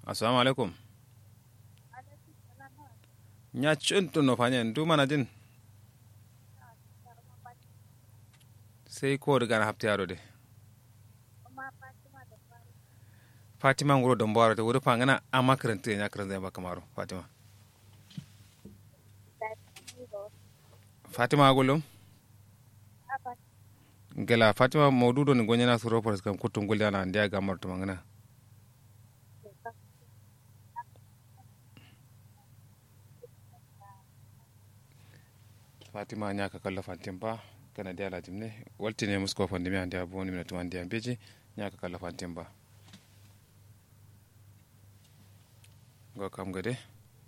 assalamu alaikum nya cuntu no fanya ndu mana jin sai ko daga na hafta yaro de fatima ngoro don bawara ta wuri fangana a makaranta ya karanta ya baka maro fatima fatima gulum gela fatima maududo ni gonyana suro por kam kutun gulyana ndia gamar to mangana fatima nya ka kalla fantin ba kana dia la jimne walti ne musko fandi mi andia boni mi tuman dia beji nya ka kalla fantin ba go kam gade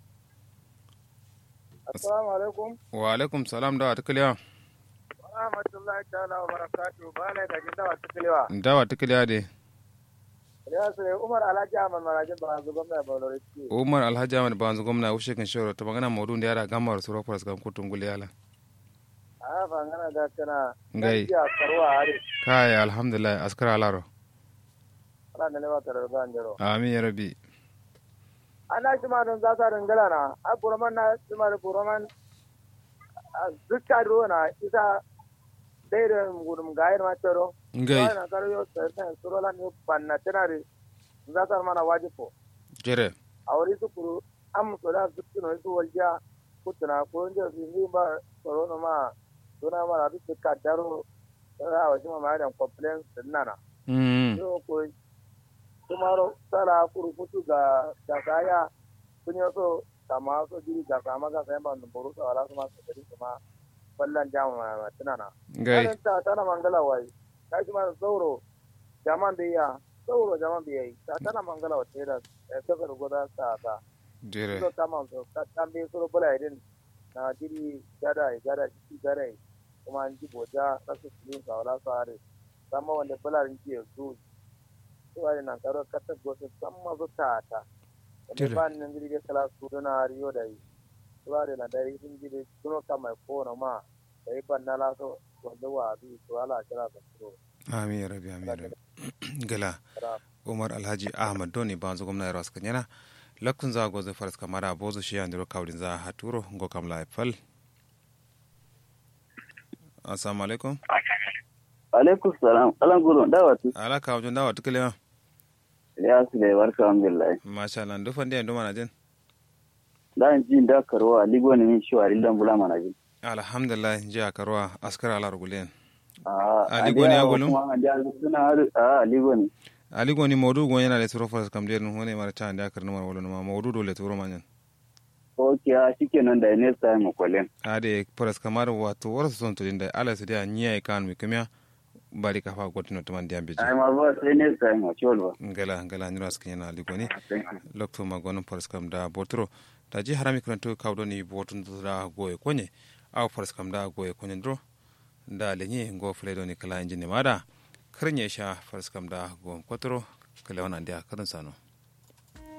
assalamu alaikum wa alaikum salam da atkaliya rahmatullahi ta'ala wa barakatuh ba ne ga jinda wa tukalewa dawa atkaliya de ya sai umar alhaji ahmad marajin ba zu gwamna ba lori ci umar alhaji ahmad banzu gwamna ushe kan shoro to magana maudu da yara gamar suro por kam kutun gulyala a fa ngana da kana Ngai. ya karwa are kai alhamdulillah askara alaro ana da lewa tare da jero amin ya rabbi ana shi ma don za ta dangala na a buraman na shi ma da buraman dukka ruwa na isa dai da gudun gayar ma tero ngai na karo yo sai suro la ni panna tenare za ta mana wajibo jere a wuri su kuru an musu da su tuno su walja kutuna ko inda su yi ba tsaro na ma suna ma da su ka daro da wa shi ma ma da complaints din nana mm so ko tumaro sala kuru futu ga ga kaya kun yi so kama so jiri ga kama ga sayan ba numburu sa wala su ma su kari kuma ballan jamu ma tunana ngai Kanin ta tana mangala wai ka shi ma sauro jaman biya sauro jaman biya ta tana mangala wa tera kasar goda ta ta jere so kama so ka tambe so bula idin na jiri gada gada shi gada kuma an ji boja kasu filin sa wala sa are sama wanda bula rin ke su su are nan karo kata gosu sama su ta ta Tire. wanda ba nan jiri ga kala su dona riyo da yi su are na dai sun jiri suno kama ko na ma da yi ban na laso wanda wa bi su ala kira da su amin ya rabbi amin ya rabbi gala kira umar alhaji ahmad doni banzu gwamna ya rasu kanyana lakkun za gozo faras kamara bozu shi andiro kawdin za haturo ngo kam la fal assalamu alaikum alaikum salam alan gudun dawatu ala kawjon dawa tukile ya su da barka alhamdulillah masha Allah ndu fande ndu mana jin dan jin da karwa ligo ne min shiwa rillan bula mana jin alhamdulillah ji akarwa askara ala rugulen a Ah, ligo ne ya gulun? kuma an da suna har a ligo ne ali goni mawdu go yana le turo faras kam den hone mara ta anda karno mar wolo ma mawdu do le turo manyan okay a shikenan da next time mu kwalen ade faras kamar wato warsu son to dinda ala su dia nyiya kan mi kamya bari ka fa gotino to man diambe ai ma ba sai next time mu cholwa ngala ngala nyiro askin yana ali goni lokto ma gonon faras kam da botro da ji harami kranto kawdo ni botun da goye konye aw faras kam da goye konye dro da lenye ngo fledo ni kala injini mada karnya sha faras kam da go kotro kala wana dia kadan sano